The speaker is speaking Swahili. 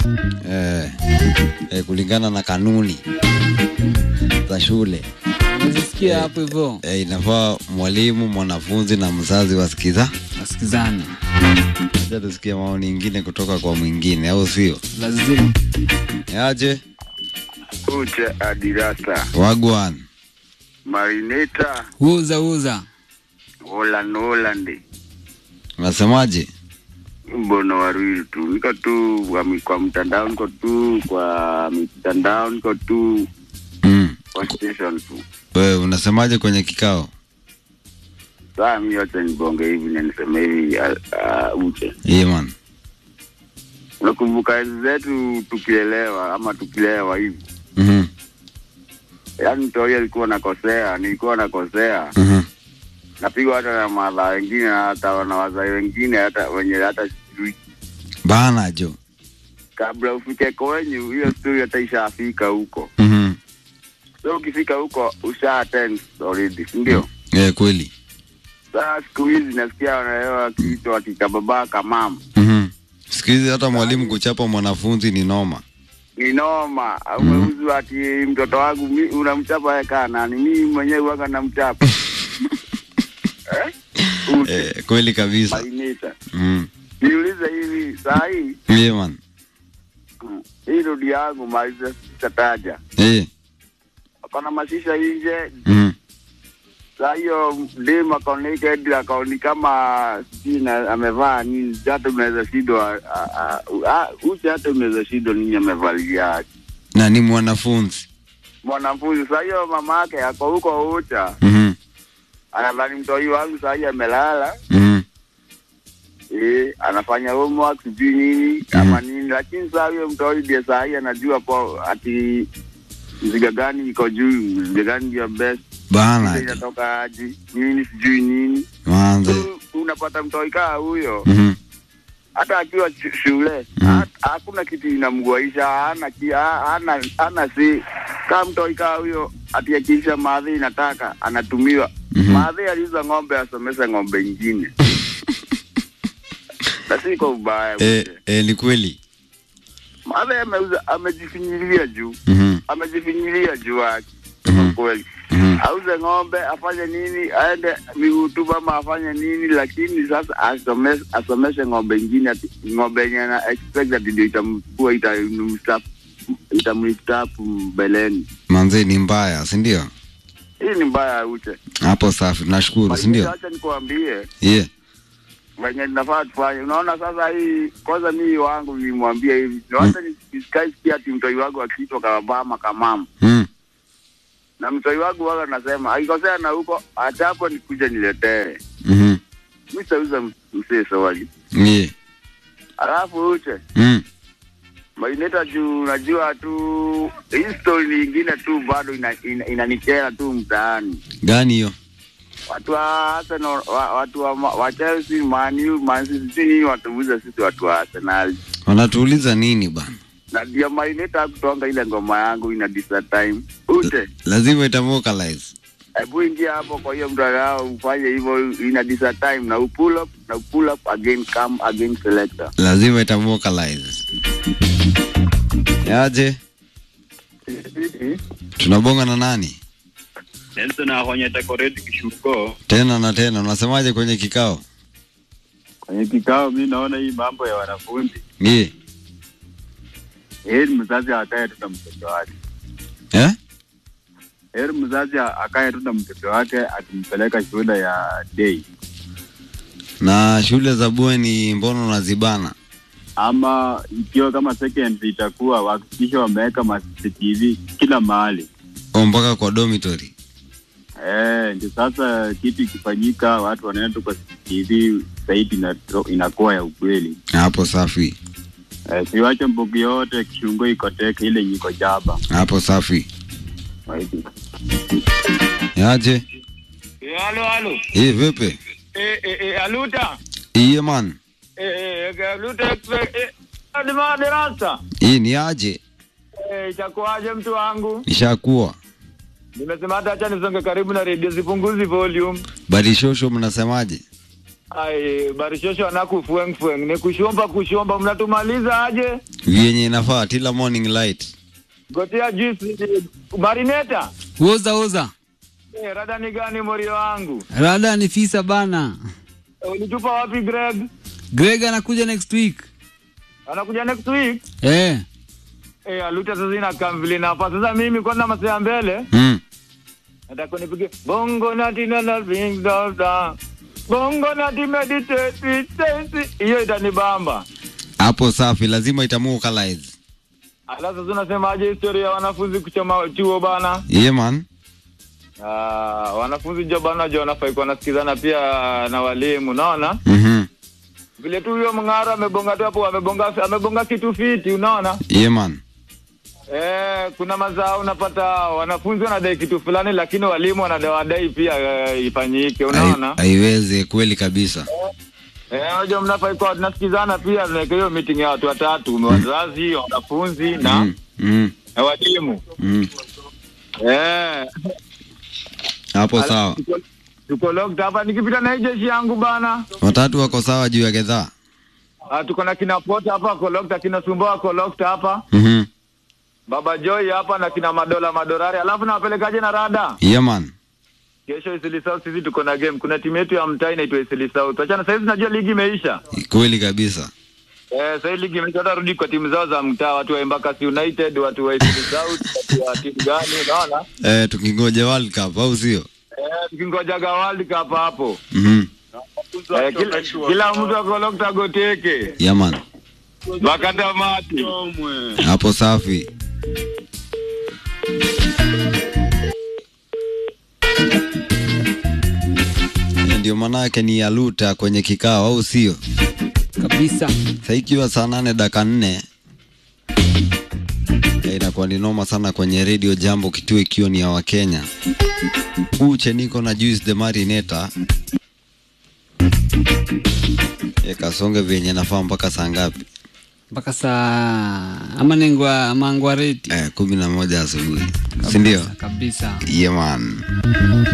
eh, eh, kulingana na kanuni za shule Unazisikia hapo hivyo, eh, inafaa mwalimu, mwanafunzi na mzazi wasikiza. wasikizane, Acha tusikie maoni ingine kutoka kwa mwingine, au sio? lazima Aje Kucha Adirata wagwan Marineta uza uza. Holland Holland unasemaje? mbono warili tu niko tu kwa, mi- kwa mtandao niko tu kwa mitandao niko tu Mm. kwa station tu Wewe unasemaje kwenye kikao? saa mi wacha nibonge hivi na niseme hivi uh, uh, uche Yeah, man. unakumbuka enzi zetu tukielewa ama tukilewa hivi Mhm. yaani mtoi alikuwa nakosea nilikuwa nakosea Mhm. napigwa hata na madha wengine hata na wazai wengine hata wenye hata sijui Bana jo. kabla ufike kwenyu hiyo stori hata ishafika huko Mhm. so ukifika huko usha attend already si ndio Eh, kweli. saa siku hizi nasikia wanaelewa kiitwa kikababa kamam Mhm. Siku hizi hata mwalimu kuchapa mwanafunzi ni noma. ni noma umeuzwa ati mtoto wangu mi- unamchapa eka nani mimi mwenyewe waka namchapa eh? Ute, Eh, kweli kabisa. mainita Mhm. niulize hivi saa hii Yeah, man. mm, hii rodi yangu maliza sitataja Eh. akona mashisha nje Mhm. saa hiyo dem akaoneked akaoni kama sina amevaa nini hata unaweza shindwa a- a- a- uche hata unaweza shindwa nini amevalia Na ni mwanafunzi. mwanafunzi saa hiyo mama yake ako huko ucha Mhm. anadhani mtoi wangu saa hii amelala Mhm. eh, anafanya homework sijui nini ama nini lakini saa hiyo mtoi ndiye saa hii anajua po ati mziga gani iko juu mziga gani ndio best Bana Ile jo. inatoka aji nini sijui nini Manze. Tu unapata mtoi kaa huyo Mhm. hata akiwa ch- shule Mhm. ha- hakuna kitu inamguaisha hana ki- ha- hana hana si kama mtoi kaa huyo ati akiisha maadhi inataka anatumiwa Mhm. maadhi aliuza ng'ombe asomesha ng'ombe ingine na si kwa ubaya Eh, eh, ni kweli. maadhi ameuza amejifinyilia juu Mhm. amejifinyilia juu yake Mhm. kweli Mhm. auze ng'ombe afanye nini aende mihutuba ama afanye nini lakini sasa asome, asomeshe ng'ombe ingine ati ng'ombe yenye ana expect ati ndio itamkuwa itamstafu itamstafu mbeleni Manze ni mbaya, si ndio? hii ni mbaya uche Hapo safi. Nashukuru, si ndio? acha nikuambie Yeah. venye tunafaa tufanye unaona sasa hii kwanza mii wangu nimwambie hivi nawacha nisikaisikia ati mtoi wangu akiitwa kababama kamama Mm. na mtoi wangu waga nasema akikosea na huko achapo nikuja niletee Mhm. mi sauza msee sawali Yeah. alafu uche Mm. maineta juu unajua tu hii story nyingine tu bado inanikera ina, inanikera tu mtaani Gani hiyo? watu wa Arsenal wa, watu wa, ma- wa Chelsea Man U Man City sijui nini watuuza sisi watu wa Arsenal Wanatuuliza nini bana? na ndio maineta kutonga ile ngoma yangu ina disa time ute Lazima itamokalize. hebu ingia hapo kwa hiyo mtandao ufanye hivyo ina disa time na upull up na pull up again come again selector Lazima itamokalize. Yaje? Tunabonga na nani? Nelson ahonya takoreti kishuko Tena na tena. Unasemaje kwenye kikao? kwenye kikao. Mi naona hii mambo ya wanafunzi, Yeah. heri mzazi akae tu na mtoto wake, Eh? heri mzazi akae tu na mtoto wake akimpeleka shule ya day Na shule za bweni mbona unazibana? ama ikiwa kama secondary itakuwa wahakikisha wameweka ma CCTV kila mahali. O mpaka kwa dormitory. Eh, ndio sasa kitu ikifanyika watu wanaenda tu kwa CCTV zaidi inato- inakuwa ya ukweli. Hapo safi. Eh, siwache mbugi yote kishungo ikoteke ile yenye iko jaba. Hapo safi. Yaje? Halo, halo. Eh, vipi? Eh, eh, eh, Aluta. Iye man. Eh, eh, Aluta Express. Eh, hadi madarasa. Hii ni aje? Eh, itakuwaje mtu wangu? Nishakuwa. Nimesema hata acha nisonge karibu na redio zipunguzi volume. Badishosho mnasemaje? Ai, barishosho anaku fueng fueng. Ni kushomba kushomba mnatumaliza aje? vyenye inafaa tila morning light Gotia juice marineta. Uza uza. Eh, rada ni gani morio wangu? Rada ni fisa bana. Eh, Ulitupa wapi Greg? Greg anakuja next week. Anakuja next week. Eh. Eh, aluta sasa ina kamvili na hapa. Sasa mimi kwanza masaya mbele. mm. Nataka nipige bongo na tina na ring da da. Bongo na di meditate meditate. Hiyo itanibamba. hapo safi lazima itamuokalize Alafu sasa unasemaje historia ya wanafunzi kuchoma chuo bana? yeah, man Ah, wanafunzi jo bana jo wanafai kuwa wanasikizana pia na walimu, naona mm-hmm. vile tu huyo mng'ara amebonga tu hapo, amebonga amebonga kitu fiti, unaona yeah, man eh, kuna mazao unapata wanafunzi wanadai kitu fulani, lakini walimu wanawadai pia eh, ifanyike, unaona Hai- haiwezi kweli kabisa eh, unajua mnafai kuwa tunasikizana pia, tunaweka hiyo meeting ya watu watatu, wazazi, wanafunzi na mm. Mm. na walimu Mm. eh, hapo ala- sawa tuko- tuko locked hapa, nikipita na hii jeshi yangu bana watatu wako sawa juu ya gedhaa Ah, tuko na kina Pota hapa kolokta, kina Sumboa kolokta hapa, mm-hmm. Baba Joy hapa na kina Madola Madorari, alafu nawapelekaje na rada yeah, man kesho Isili South. Sisi tuko na game, kuna timu yetu ya mtaa inaitwa Isili South. Achana saizi, najua ligi imeisha. kweli kabisa Eh, sasa hii ligi imeisha, watarudi kwa timu zao za mtaa, watu wa Embakasi United, watu wa Isili South, watu wa timu gani, unaona eh, tukingoja world cup au sio eh, tukingojaga World Cup hapo mm-hmm. eh, kila, kila mtu akolokta goteke yeah, man wakatamati hapo safi ndio manake ni aluta kwenye kikao au sio Kabisa. sa ikiwa saa nane daka nne Eh, inakuwa ni noma sana kwenye redio jambo kituo ikiwa ni ya wakenya uche niko na juice the marineta e, kasonge vyenye nafaa mpaka saa ngapi Mpaka saa ama nengwa mangwareti. eh, kumi na moja asubuhi sindio Kabisa. yeah, man